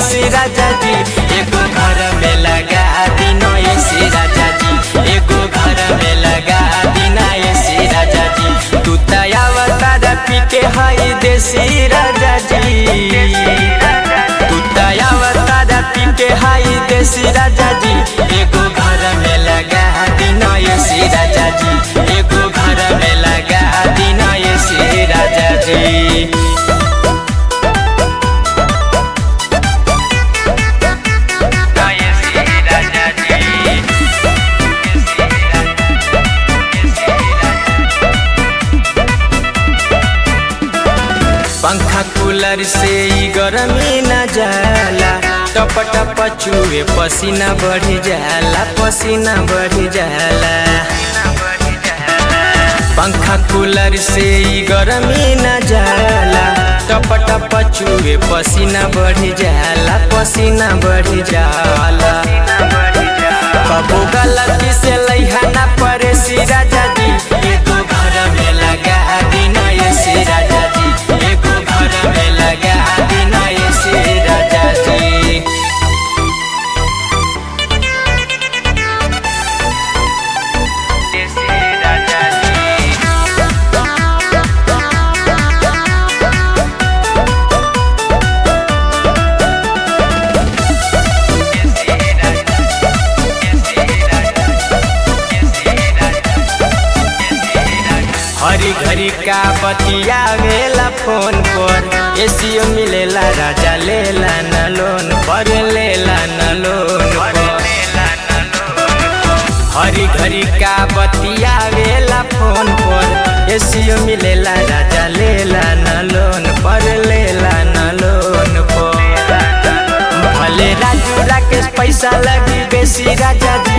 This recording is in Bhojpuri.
ऐसी राजा जी एगो घर में लगा दिन ऐसी राजा जी एगो घर में लगा दिन ऐसी राजा जी तू तयावतारा पी के हई देसी राजा जी तू तयावतारा पी के हई देसी राजा जी एगो घर में लगा दिन ऐसी राजा जी एगो घर में लगा दिन ऐसी राजा जी पंखा कूलर से ई गरमी न जाला टप टप चुए पसीना बढ़ जाला पसीना बढ़ जाला पंखा कूलर से ई गरमी न जाला टप टप चुए पसीना बढ़ जाला पसीना बढ़ जाला कबो गलती से लैहाना परे सी राजा जी एगो घर में लगा दिन ऐसे राजा जी एगो घर में लगा दिन ऐसे राजा जी ऐसे राजा जी हरी घरी का बतिया वेला फोन पर एसीओ मिलेला राजा लेला न लोन पर लेला न लोन पर हरी घरी का बतिया वेला फोन पर एसीओ मिलेला राजा लेला न लोन पर लेला न लोन पर भले राजू राकेश पैसा लगी बेसी राजा जी